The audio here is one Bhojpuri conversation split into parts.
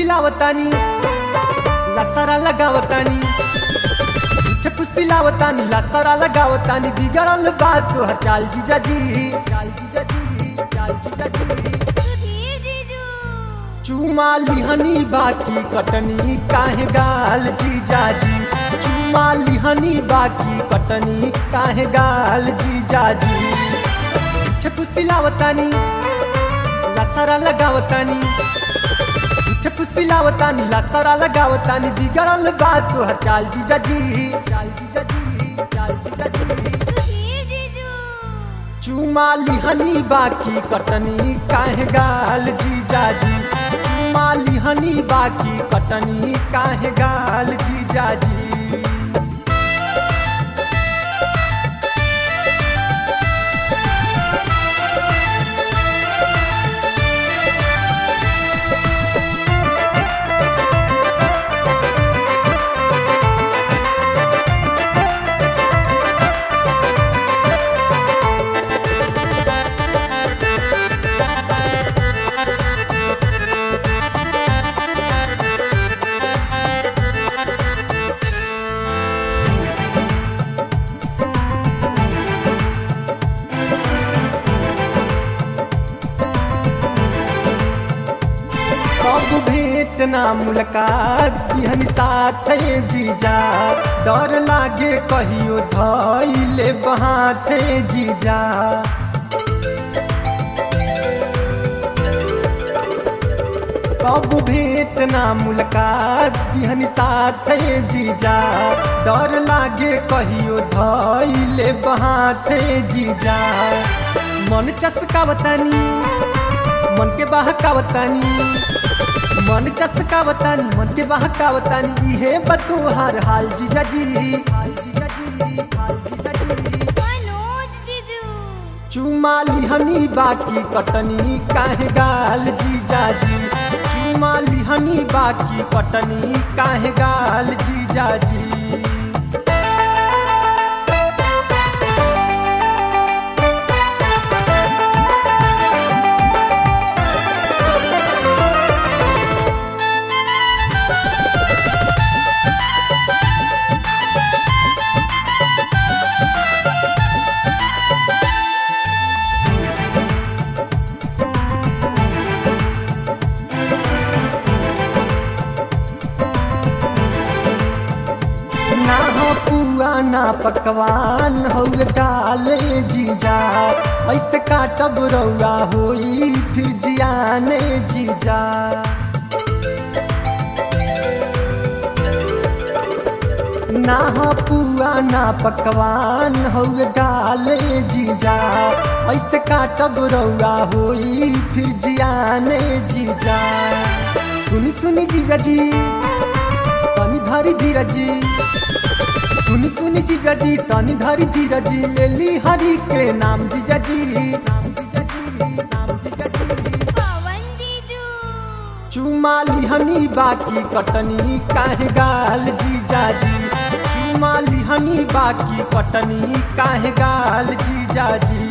फुसिलावतानी लसरा लगावतानी झूठे फुसिलावतानी लसरा लगावतानी बिगड़ल बात तोहर चाल जीजा जी चाल जीजा जी चाल जीजा जी सुधीर जीजू चुमा लिहनी बाकी कटनी काहे गाल जीजाजी चुमा लिहनी बाकी कटनी काहे गाल जीजाजी झूठे फुसिलावतानी लसरा लगावतानी झूठे फुसिलावतानी लसरा लगावतानी बिगड़ल बात तोहर चाल जीजाजी चाल जीजाजी चाल जीजाजी सुधीर जीजू चुमा लिहनी बाकी कटनी काहे गाल जीजाजी चुमा लिहनी बाकी कटनी काहे गाल जीजाजी कब भेंट ना मुलाकात बिहन साथ जीजा डर लागे कहियो धैले बहाथे जीजा कब भेंट ना मुलाकात बिहन साथ जीजा डर लागे कहियो धैले बहाथे जीजा मन चसकावतानी मन के बहकावतानी मन चसकावतानी मन के बहकावतानी इहे बतोहार हाल जीजाजी हाल जीजाजी हाल जीजाजी मनोज जीजू चुमा लिहनी बाकी कटनी काहे गाल जीजाजी चुमा लिहनी बाकी कटनी काहे गाल जीजाजी ना हो पुआ ना पकवान हो डाले जीजा ऐसे काटब रौआ होई फिर जियाने जीजा ना हो पुआ ना पकवान हो डाले जीजा ऐसे काटब रौआ होई फिर जियाने जीजा सुनी सुनी जीजा जी तनी धरी धीरजी सुनी सुनी जीजाजी तनी धरी धीरजी ले ली हरि के नाम जीजाजी नाम जीजाजी नाम जीजाजी पवन जीजू चुमा लिहनी बाकी कटनी काहे गाल जीजाजी चुमा लिहनी बाकी कटनी काहे गाल जीजाजी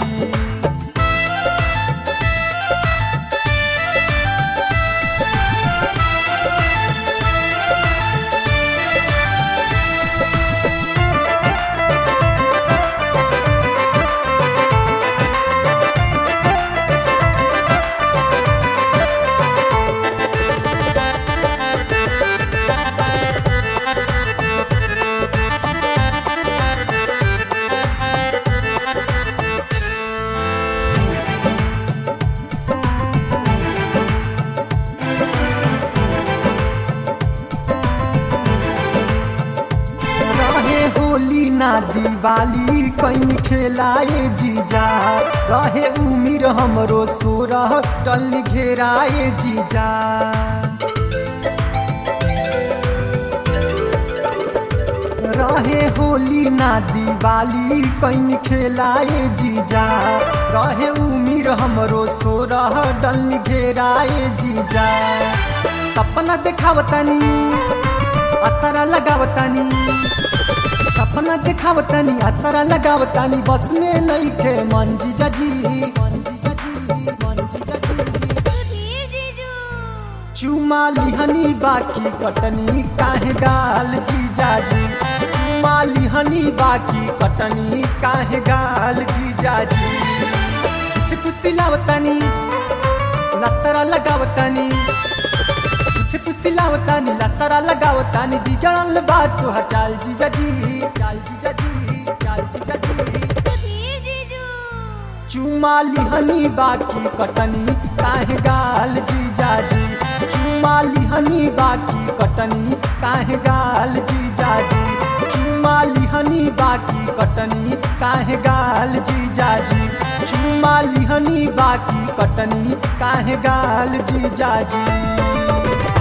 रहे होली ना दिवाली कहीं खेलाए जीजा रहे उमिर हमरो सोरह टल घेराए जीजा रहे होली ना दिवाली कहीं खेलाए जीजा रहे उमिर हमरो सोरह डल घेराए जीजा सपना देखावतानी असरा लगावतानी सपना देखावतानी असरा लगावतानी बस में नहीं खे मन जीजाजी मन जीजाजी मन जीजाजी सुधीर जीजू चुमा लिहनी बाकी कटनी काहे गाल जीजाजी चुमा लिहनी बाकी कटनी काहे गाल जीजाजी झूठे पुसिलावतानी लसरा लगावतानी झूठे पुसिलावतानी लसरा लगावतानी बिगड़ल बात तोहर चाल जीजाजी चाल जीजाजी चाल जीजाजी सुधीर जीजू चुमा लिहनी बाकी कटनी काहे गाल जीजाजी चुमा लिहनी बाकी कटनी काहे गाल जीजाजी चुमा लिहनी बाकी कटनी काहे गाल जीजाजी चुमा लिहनी बाकी कटनी काहे गाल जीजाजी